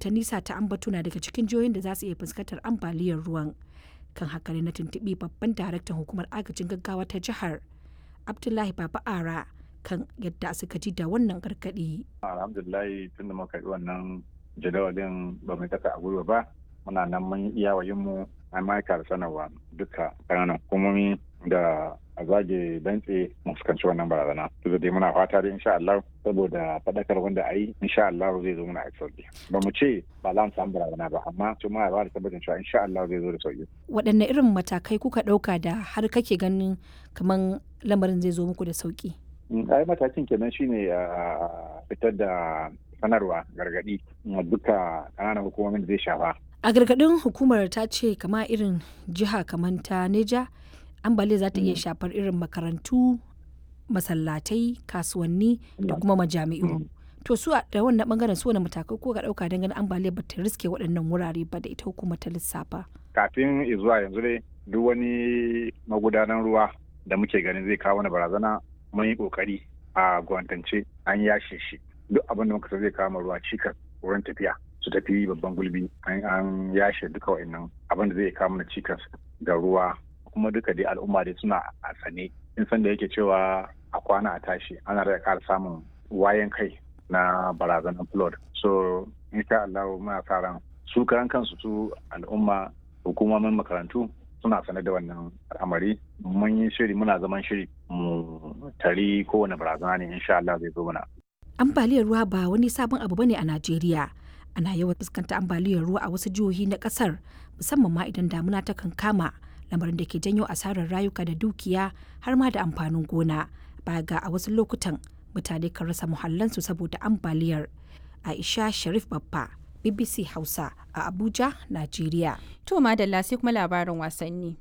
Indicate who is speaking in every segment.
Speaker 1: ta nisa ta ambato na daga cikin jihohin da za su iya fuskantar ambaliyar ruwan kan haka ne na tuntuɓi babban daraktan hukumar agajin gaggawa ta jihar abdullahi baba ara kan yadda suka ji da wannan gargaɗi.
Speaker 2: alhamdulillah tun da muka yi wannan jadawalin ba mai kasa a gwiwa ba muna nan mun iya wayin mu an ma'aika da sanarwa duka ƙananan hukumomi da a zage dantse mu fuskanci wannan barazana duk dai muna fata da insha Allah saboda faɗakar wanda a yi insha Allah zai zo muna a sauki ba mu ce ba za mu samu barazana ba amma to ma ba da tabbacin cewa insha Allah zai zo da sauki
Speaker 1: waɗanne irin matakai kuka ɗauka da har kake ganin kamar lamarin zai zo muku da sauki
Speaker 2: ai matakin kenan shine a fitar da sanarwa gargaɗi duka ƙananan hukumomin da zai shafa
Speaker 1: a gargaɗin hukumar ta ce kama irin jiha kamar ta neja ambaliya za ta iya shafar irin makarantu masallatai kasuwanni da kuma majami'u to su da wannan bangaren su wani matakai ko ga dauka don ganin ambaliya ba ta riske waɗannan wurare ba da ita hukumar ta lissafa
Speaker 2: kafin zuwa yanzu dai duk wani magudanan ruwa da muke ganin zai kawo wani barazana mun yi kokari a gwantance an yashe shi duk abin da muka zai kawo ruwa cikas wurin tafiya su tafi babban gulbi an yashe duka wa'annan abin da zai kawo mana cikas ga ruwa kuma duka dai al'umma dai suna a sane in san da yake cewa a kwana a tashi ana da ƙara samun wayan kai na barazanar flood so insha Allah muna sa ran su karan kansu su al'umma hukumomin makarantu suna sane da wannan al'amari mun yi shiri muna zaman shiri mu tari kowane barazana ne insha Allah zai zo mana
Speaker 1: ambaliyar ruwa ba wani sabon abu bane a Najeriya ana yawan fuskanta ambaliyar ruwa a wasu jihohi na kasar musamman ma idan damuna ta kankama lamarin da ke janyo asarar rayuka da dukiya har ma da amfanin gona ba ga a wasu lokutan mutane kan rasa muhallansu saboda ambaliyar aisha sharif babba bbc hausa a abuja najeriya
Speaker 3: to madalla sai kuma labarin wasanni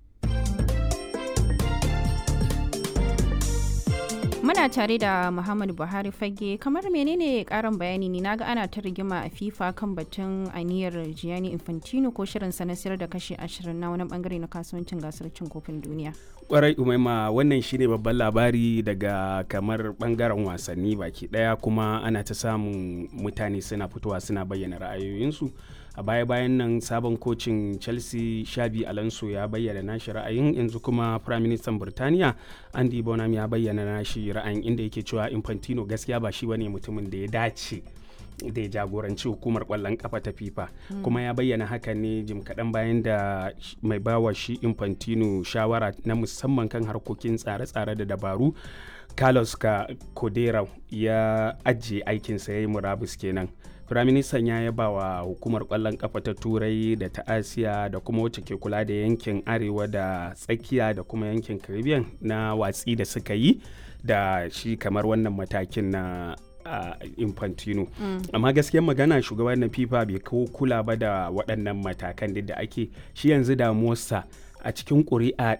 Speaker 3: muna tare da muhammadu buhari fage kamar menene karin bayani ne naga ana ta rigima a fifa kan batun aniyar gianni infantino ko shirin na sayar da kashi ashirin na wani bangare na kasuwancin gasar cin kofin duniya
Speaker 4: kwarai umaima wannan shine babban labari daga kamar bangaren wasanni baki daya kuma ana ta samun mutane suna fitowa suna bayyana ra'ayoyinsu a baya-bayan nan sabon kocin chelsea shabi alonso ya bayyana nashi ra'ayin yanzu kuma prime minister burtaniya andy bonham ya bayyana nashi ra'ayin inda yake cewa infantino gaskiya ba shi bane mutumin da ya dace da ya jagoranci hukumar kwallon kafa ta fifa mm. kuma ya bayyana haka ne jim kaɗan bayan da mai bawa shi infantino shawara na musamman kan harkokin tsare-tsare da dabaru carlos ka kodera ya ajiye aikinsa ya yi murabus kenan firaministan ya yaba wa hukumar kwallon kafa ta turai da ta asiya da kuma wacce ke kula da yankin arewa da tsakiya da kuma yankin caribbean na watsi da suka yi da shi kamar wannan matakin na uh, infantino mm. amma gaskiyar magana shugaban na fifa bai kawo kula ba da waɗannan matakan da ake shi yanzu damuwarsa a cikin ƙuri'a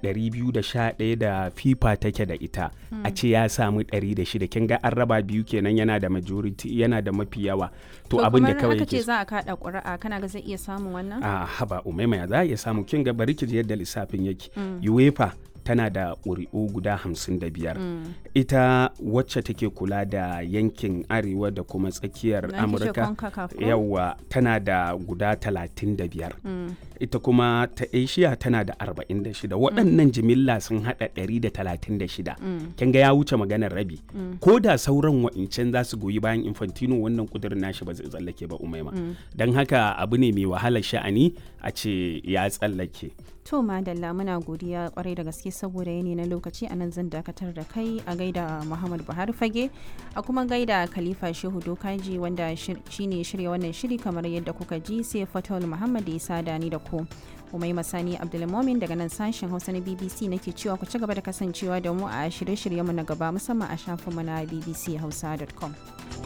Speaker 4: 211 da fifa take da ita mm. a ce ya samu 106 kin ga an raba biyu kenan yana da majority yana da mafi yawa
Speaker 3: to abin da kawai yake ce za a kada ƙuri'a kana ga zai iya samun wannan
Speaker 4: a haba umaima za a iya samu kin ga bari ki yadda lissafin yake mm. uefa tana da ƙuri'u guda hamsin da biyar mm. ita wacce take kula da yankin arewa da kuma tsakiyar amurka yawa tana da guda talatin da biyar mm. ita kuma ta asia tana da arba'in da shida waɗannan mm. jimilla sun haɗa ɗari da talatin da shida kin ga ya wuce maganar rabi ko da sauran wa'incan za su goyi bayan infantino wannan kudirin nashi ba zai tsallake ba umaima don haka abu ne mai wahalar sha'ani a ce ya tsallake
Speaker 3: To madalla muna godiya kwarai da gaske saboda yanayi na lokaci a nan zan dakatar da kai a gaida Muhammad Buhari Fage a kuma gaida Khalifa Shehu Dokaji wanda shine shirya wannan shiri kamar yadda kuka ji sai Fatul Muhammad ya sada ni da ku. Umai Masani Abdulmomin daga nan sashen Hausa na BBC nake cewa ku ci gaba da kasancewa da mu a shirye-shiryenmu na gaba musamman a shafinmu na bbchausa.com.